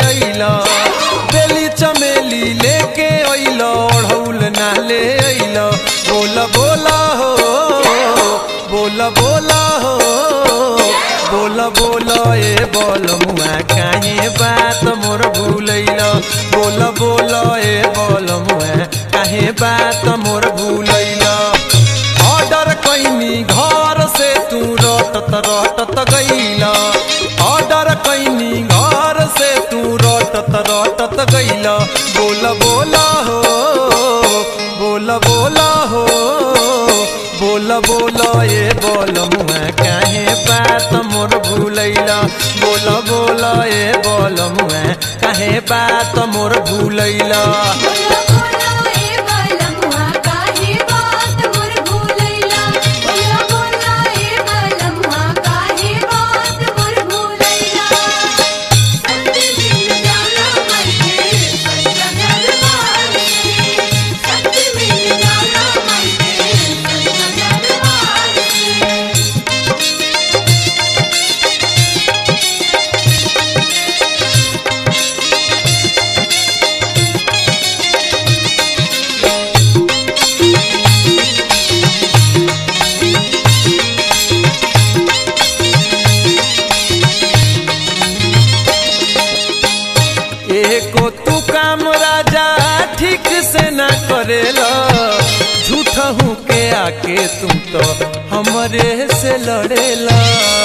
अइला बेली चमेली लेके अइला ओढ़ौल ना ले अइला बोला बोला हो बोला बोला हो बोला बोला ए बोल मुआ काहे बात मोर भूलैला बोला बोला ए बोल मुआ काहे बात मोर भूलैला ऑर्डर कैनी घर से तू रटत रटत गईला ऑर्डर कैनी घर से तू रटत रटत गईला बोला बोला हो बोला बोला हो बोला बोला ये बोल मुआ काहे बात मोर भूलैला बोला बोला ये बोल मुआ काहे बात मोर भूलैला बोला बोला ए बालमुआ काहे बात मोर भूलैला बोला बोला ए बालमुआ काहे बात मोर भूलैला सत्य मिल जाना मइके सच्चा दरबार से सत्य मिल जाना मइके सच्चा दरबार से एको तू काम राजा ठीक से ना करेला झूठ हूँ के आके तुम तो हमरे से लड़ेला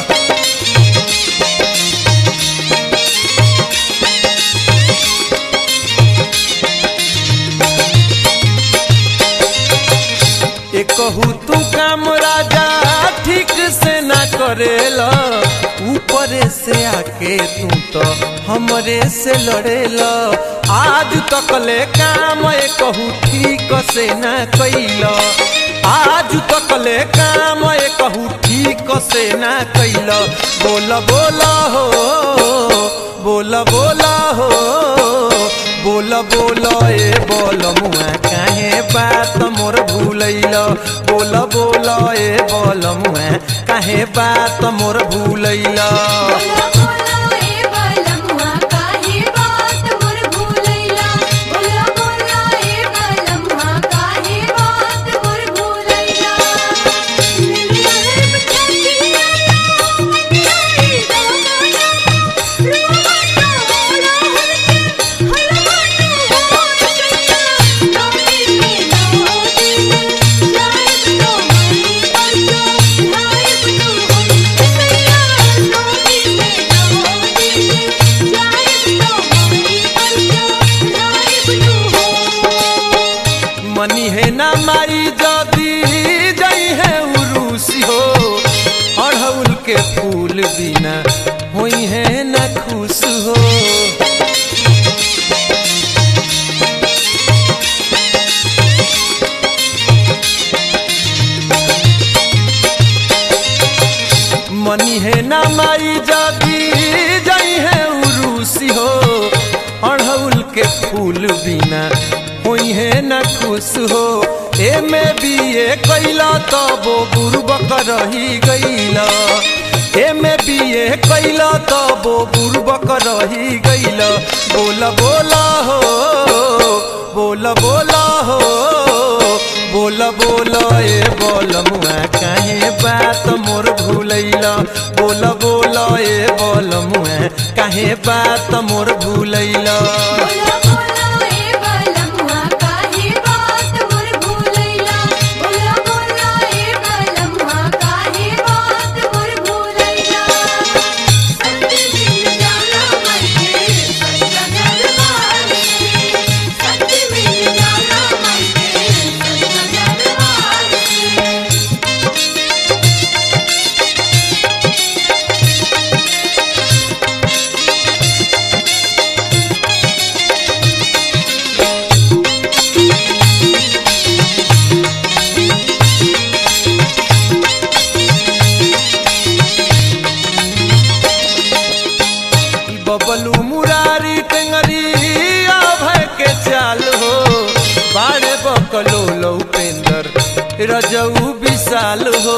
एकहू तू काम राजा ठीक से ना करेला ऊपरे से आके तू तो हमरे से लड़ेला आज तक ले काम एकहू ठीक से ना कैला आज तक ले काम एकहू ठीक से ना कैला बोला बोला हो बोला बोला हो बोला बोला ए बोल मुआ काहे बात मोर भूलैला बोला बोला ए बोल मुआ काहे बात मोर भूलैला बोला बोला ए बालमुआ काहे बात मोर भूलैला बोला बोला ए बालमुआ काहे बात मोर भूलैला निंदिया रे बचतिया तो मिठाई दाना रोवा तो होला हलके हलवा तो हो चला नौनी में नौनी में लाइब तो मई पंचो लाइब तो हो सैया नौनी में नौनी में लाइब तो मई पंचो लाइब तो हो मनी है ना मारी जदी जई है उरूसी हो अड़हुल के फूल बिना होई है ना खुश हो मनी है ना माई जदी जई है उरूसी हो अड़हुल के फूल बिना होई है ना खुश हो ए में भी ये कैला तबो बुर्बक रही गईला ए में भी ये कैला तबो बुर्बक रही गईला बोला बोला हो बोला बोला हो बोला बोला ए बोल मुआ काहे बात मोर भूलैला बोला बोला ए बोल मुआ काहे बात मोर भूलैला बोला बोला ए बालमुआ काहे बात मोर भूलैला बोला बोला ए बालमुआ काहे बात मोर भूलैला सत्य मिल जाना मइके सच्चा दरबार से सत्य मिल जाना मइके सच्चा दरबार से ई बबलू मुरारी टेंगरी भय के चाल हो बाड़े बकलो लौपेंदर रजऊ विशाल हो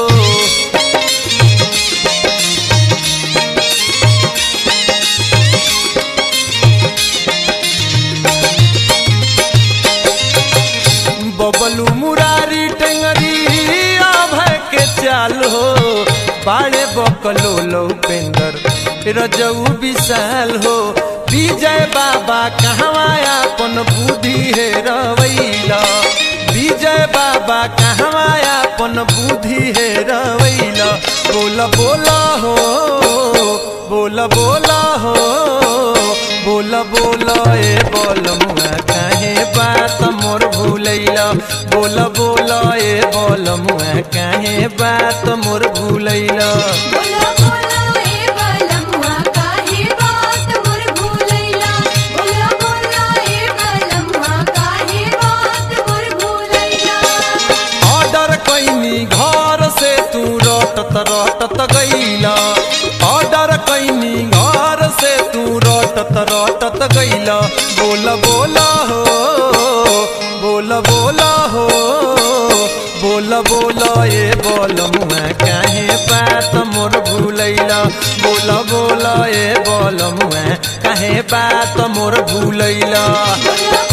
बबलू मुरारी टेंगरी अभय के चाल हो बाड़े बकलो लो पेंदर रजऊ विशाल हो विजय बाबा कहवा अपन बुद्धि है रवैला विजय बाबा कहवा अपन बुद्धि है रवैला बोल बोला हो बोल बोला हो बोल बोल ए बोल मुआ काहे बात मोर भूलैला बोल बोल ए बोल मुआ काहे बात मोर भूलैला बोला बोला ए बलमुआ काहे बात मोर भूलैला बोला बोला ए बलमुआ काहे बात मोर भूलैला ऑर्डर कैनी घर से तू रटत रटत गईला ऑर्डर कैनी घर से तू रटत रटत गईला बोल बोला हो बोल बोला हो बोल बोल ए बोल मुआ काहे बात मोर भूलैला बोल बोल ए बोल मुआ काहे बात मोर भूलैला बोला